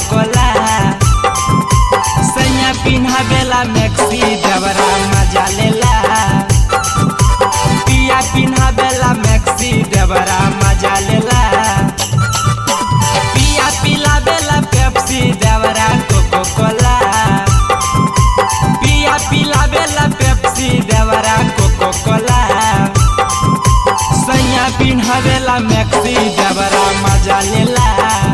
कोला सैया पिन्हावेला मैक्सी देवरा मजा लेला पिया पिन्हावेला मैक्सी देवरा मजा लेला पिया पिलावेला पेप्सी देवरा कोको कोला पिया पिलावेला पेप्सी देवरा कोको कोला सैया पिन्हावेला मैक्सी देवरा मजा लेला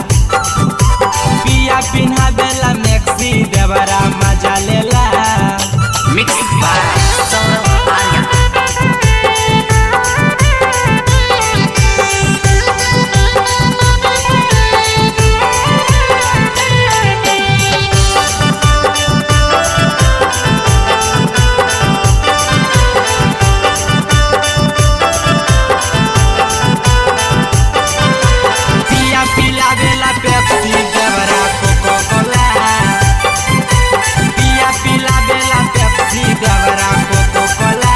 पिया पिन्हावेला मैक्सी देवरा मजा लेला मिक्स बाय सौरभ आर्या पिया पिलावेला पेप्सी देवरा कोको कोला पिया पिलावेला पेप्सी देवरा कोको कोला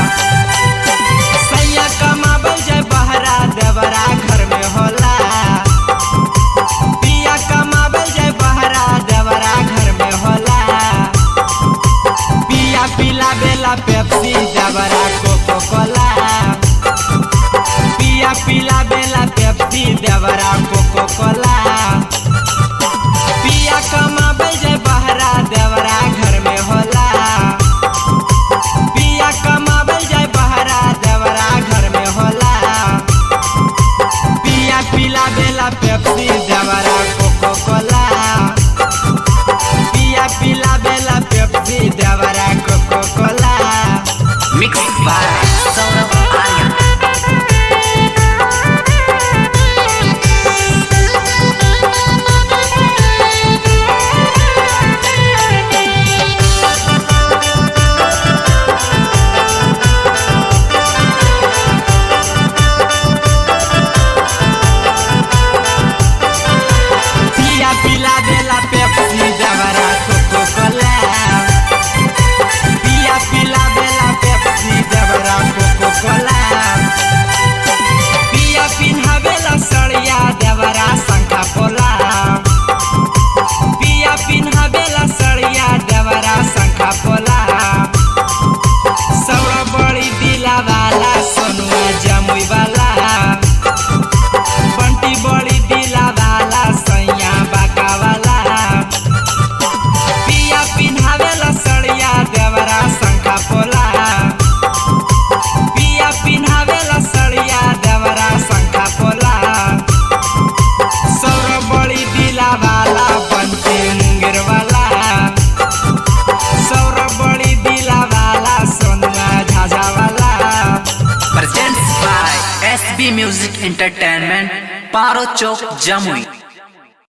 सैया कमाबल जाय बहरा देवरा घर में होला पिया कमाबल जाय बहरा देवरा घर में होला पिया पिलावेला पेप्सी देवरा कोको कोला पिया पिला बेला पेप्सी देवरा कोको कोला पिया कमाबे जे बहरा देवरा घर में होला पिया कमाबे जे बहरा देवरा घर में होला पिया पिला बेला पेप्सी देवरा कोको कोला पिया पिला बेला पेप्सी देवरा coca cola mix by Saurabh Arya पिया पिला बेला पेप्सी देवरा कोको कोला पिया पिला बेला पेप्सी देवरा कोको कोला पिया पिन्हावेला सड़िया देवरा शंखा पोला पिया पिन्हावेला सड़िया देवरा शंखा पोला सौरा बड़ी दिला वाला सोनुआ जमुई वाला बंटी बड़ी दिला वाला सैया बाका वाला पिया पिन्हावेला सड़िया देवरा शंखा पोला पिया पिन्हावेला सड़िया देवरा शंखा पोला सौर बड़ी दिला वाला बंटी मुंगेर वाला सौर बड़ी दिला वाला सोनुआ झाझा वाला presents by SB music entertainment Paro chowk Jamui